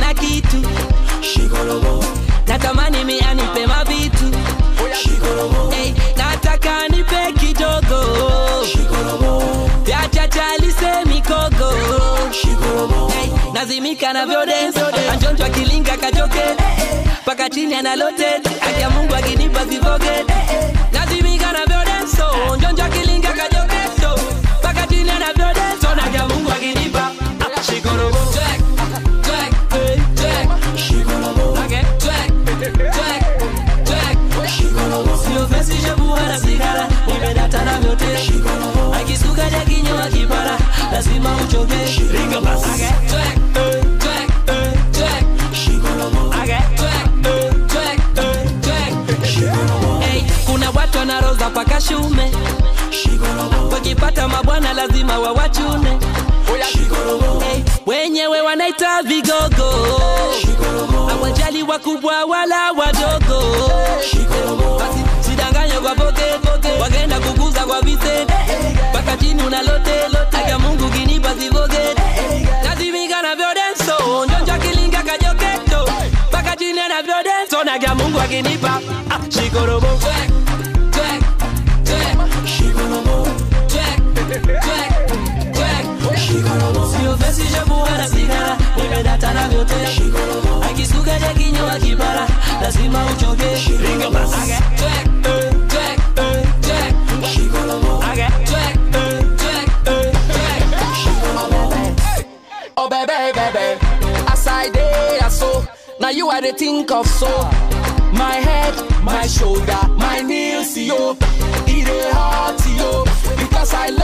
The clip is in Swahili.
ana kitu natamani mi anipe mavitu hey, nataka anipe kidogo vyachachalise mikogo hey, nazimika na vyodenso anjonjwa kilinga kajoke paka chini analote akia mungu akinipa zivoge nazimika na vyodenso njonjwa kilinga kajoke so paka chini ana vyodenso nakia mungu akinipa Ah, shikorobo Check, check, hey, check. Okay, check, check, check. Sio fesi shebu wala sigara nimedata na vyote akisuka ja kinywa kipara lazima uchoke Ringa basi. Okay, check, eh, check, eh, check. Okay, check, eh, check, eh, check. Hey, kuna watu wanaroza paka shume wakipata mabwana lazima wawachune hey, wenyewe wanaita vigogo hawajali wakubwa wala wadogo basi sidanganye kwa poke wakaenda kukuza kwa vise mpaka chini unalote aka mungu kinipa zivoge nazimika na vyodenso njonja kilinga kajoketo mpaka chini na vyodenso naga mungu akinipa ah, shikorobo Check, check, check. Check, check, check. Sio fesi shebu wala sigara nimedata na vyote akisuka ja kinywa kipara lazima uchoke Ringa basi. Okay, check, eh, check, eh, check. Okay, check, eh, check, eh, check. Oh baby, baby, as I day, I so now you are the think of so. My head, my shoulder, my knees, yo, it a heart, yo, because I love.